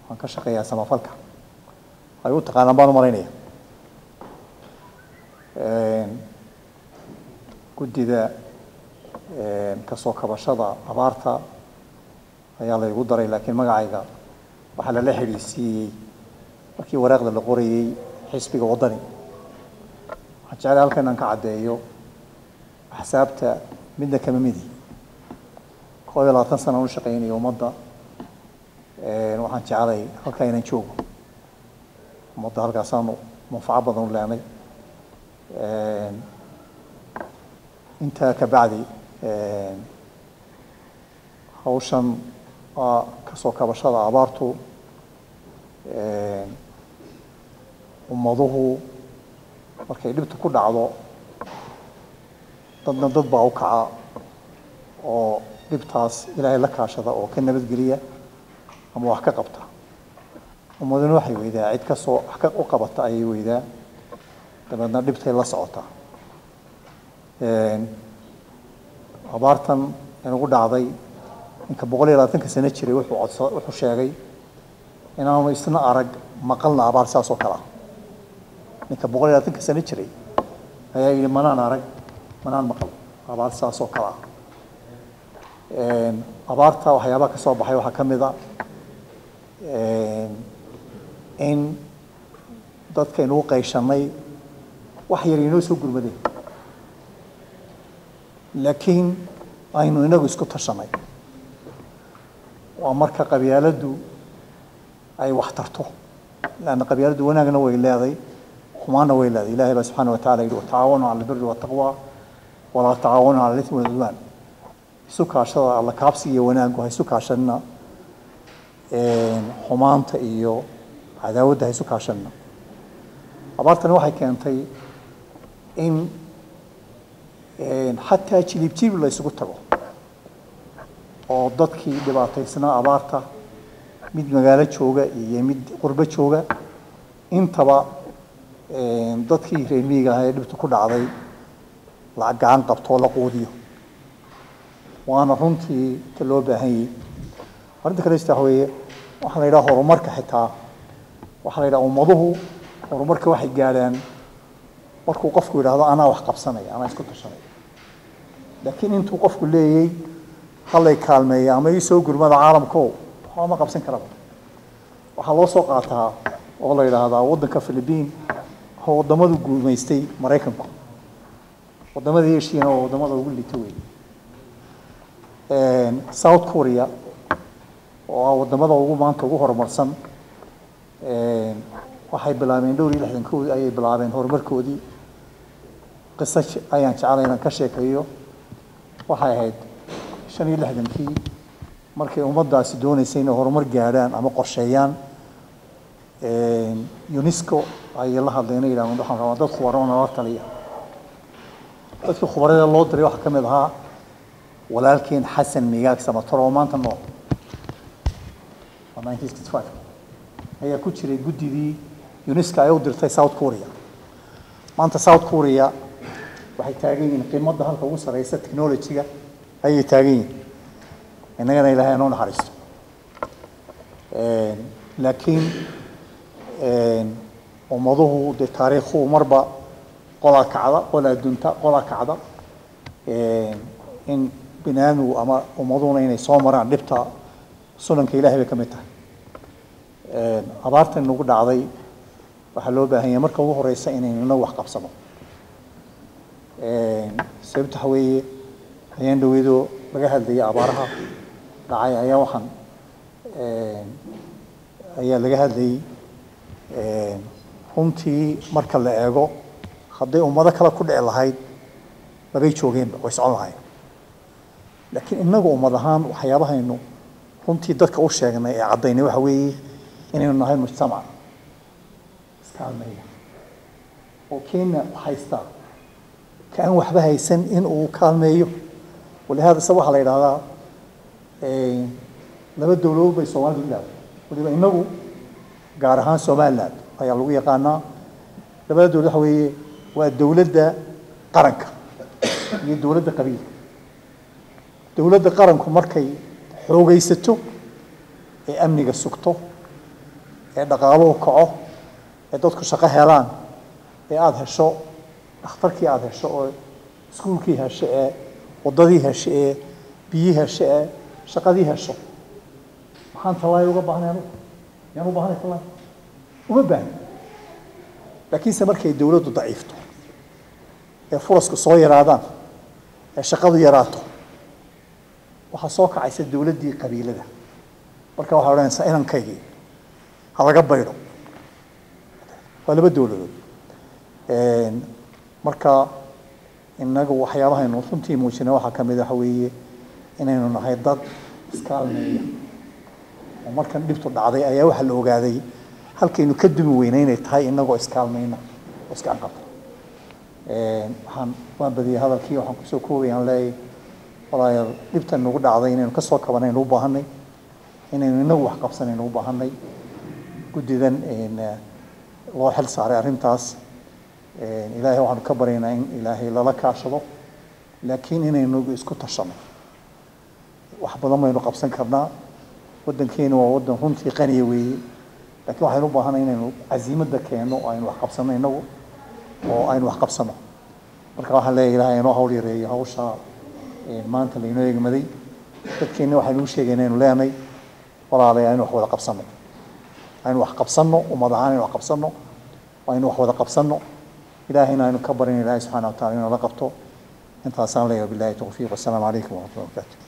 waan ka shaqeeyaa samafalka ay u taqaanaan baan u malaynaya guddida kasoo kabashada abaarta ayaa laygu daray laakiin magacayga waxaa lala xidhiisiiyey markii waraaqda la qorayey xisbiga waddani waxaan jeclay halkan inaan ka caddeeyo axsaabta midna kama midi koob iyo labaatan sana u shaqaynayo ummadda waxaan jeclay halkaa inaan joogo ummadda halkaasaanu manfaco badan u leenay intaa ka bacdi hawshan waa kasoo kabashada abaartu ummaduhu markay dhibtu ku dhacdo dadna dad baa u kaca oo dhibtaas ilaahay la kaashada oo ka nabadgeliya ama wax ka qabta ummaduna waxay weydaa cid kasoo wax ka u qabata ayay weydaa dabeedna dhibtay la socotaa abaartan inagu dhacday ninka boqol iyo labaatanka sano jiray wuxuu codsa wuxuu sheegay inaanu isna arag maqalna abaar saas oo kalea ninka boqol iyo labaatanka sano jiray ayaa yidhi manaan arag manaan maqal abaar saas oo kale ah abaarta waxyaabaha ka soo baxay waxaa ka mid a in dadkaynugu qayshanay wax yar inoo soo gurmadeen laakiin aynu inagu isku tashanay waa marka qabyaaladdu ay wax tarto lanna qabyaaladdu wanaagna way leeday xumaanna way leeday ilahay baa subxaana wa tacala yidhi watacaawanu cala albiri waltaqwa walaa tacaawanu cala alismi walcudwaan isu kaashada alla kaabsi iyo wanaaggu ha isu kaashanina xumaanta iyo cadaawadda ha isu kaashanina abaartani waxay keentay in xataa jilib jilib la isugu tago oo dadkii dhibaataysnaa abaarta mid magaalo jooga iyo mid qurbo jooga intaba dadkii reer miyiga ahaa ee dhibta ku dhacday la gacan qabto oo la quudiyo waana runtii ta loo baahan yahay arrinta kale waxa weeye waxaa la yidhaha horumarka xitaa waxaa la yidhaha ummaduhu horumarka waxay gaadhaan markuu qofku yidhaahdo anaa wax qabsanaya anaa isku tashanaya laakiin intuu qofku leeyay hallay kaalmeeya ama ii soo gurmada caalamko waxba ma qabsan karaba waxaa loo soo qaataa oo la yidhaahdaa waddanka philibiin oo waddamadu guumaystay maraykanku waddamadii eshiina oo waddamada ugu lita weeye south korea oo ah waddamada ugu maanta ugu horumarsan waxay bilaabeen dhowr iyo lixdankoodii ayay bilaabeen horumarkoodii qiso ayaan jeclay inaan ka sheekeeyo waxay ahayd shan iyo lixdankii markay ummaddaasi dooneysay inay horumar gaadhaan ama qorsheeyaan unesco ayay la hadleen inay yidhahdeen waxaan rabaa dad khubaro nala taliya dadkii khubarada loo diray waxaa ka mid ahaa walaalkeen xasan migaag samator oo maanta nool waa 1965 ayaa ku jiray guddidii unesco ay u dirtay south korea maanta south korea waxay taagan yihiin qiimadda halka ugu sareysa technology-ga ayay taagan yihiin innagana ilaahay anoo naxariisto laakiin ummaduhu dee taariikhu marba qolaa kacda qolaa dunta qolaa kacda in bini aadmigu ama ummaduhuna inay soo maraan dhibta sunanka ilahay bay ka mid tahay abaartan nagu dhacday waxaa loo baahan yahay marka ugu horeysa inaynu inagu wax qabsano sababta waxa weeye ayaan dhaweydoo laga hadlayay abaaraha dhacay ayaa waxaan ayaa laga hadlayay runtii marka la eego hadday ummado kale ku dhici lahayd labay joogeenba way socon lahayn laakiin inagu ummad ahaan waxyaabahaynu runtii dadka u sheegnay ee caddaynay waxa weeye inaynu nahay mujtamac iskaalmeeya oo kenya haysta ka aan waxba haysan in uu kaalmeeyo walihaada se waxaa la yidhahdaa laba dowladood bay soomaalidu ilaahay waliba inagu gaar ahaan somaliland ayaa lagu yaqaanaa labada dowlad waxa weeye waa dowladda qaranka iyo dowladda qabiilka dowladda qaranku markay xoogaysato ee amniga sugto ee dhaqaaluhu kaco ee dadku shaqo helaan ee aada hesho dhakhtarkii aada hesho oo iskuulkii hesho ee waddadii hesho ee biyii hesho ee shaqadii hesho maxaan tallaay uga baahnay anugu yaan u baahnay tallaay uma baahni laakiinse markay dowladdu daciifto ee furasku soo yaraadaan ee shaqadu yaraato waxaa soo kacaysa dowladdii qabiilada marka waxaa odhanaysaa inankaygii ha laga baydho waa laba dowladood marka inagu waxyaabahaynu runtii muujina waxaa ka mid waxa weeye inaynu nahay dad iskaalmeeya oo markan dhibtu dhacday ayaa waxaa la ogaaday halkaynu ka dumi weynay inay tahay inagoo iskaalmayna oo iska anqabta waxaan waan badiyay hadalkii waxaan kusoo koobaya aan leeyahay walaayaal dhibtan nagu dhacday inaynu ka soo kabanaynu u baahanay inaynu inagu wax qabsanaynu u baahanay guddidan loo xil saaray arrintaas ilaahay waxaanu ka baryaynaa in ilaahay lala kaashado laakiin inaynu isku tashano wax badan baynu qabsan karnaa waddankeenu waa waddan runtii qaniya weeye laakiin waxaynu u baahanay inaynu casiimadda keenno oo aynu wax qabsano inagu oo aynu wax qabsano marka waxaan leeyahay ilaahay inoo hawl yareeyo hawsha maanta laynoo eegmaday dadkeenna waxaynu u sheegay inaynu leenay walaalay aynu wax wada qabsano aynu wax qabsano ummad ahaan aynu wax qabsano aynu wax wada qabsano ilaahayna aynu ka barin ilaahay subxana wa tacala inuu la qabto intaasaan leeyahay billahi tawfiiq wassalaamu calaykum waraxmatullahi wabarakatu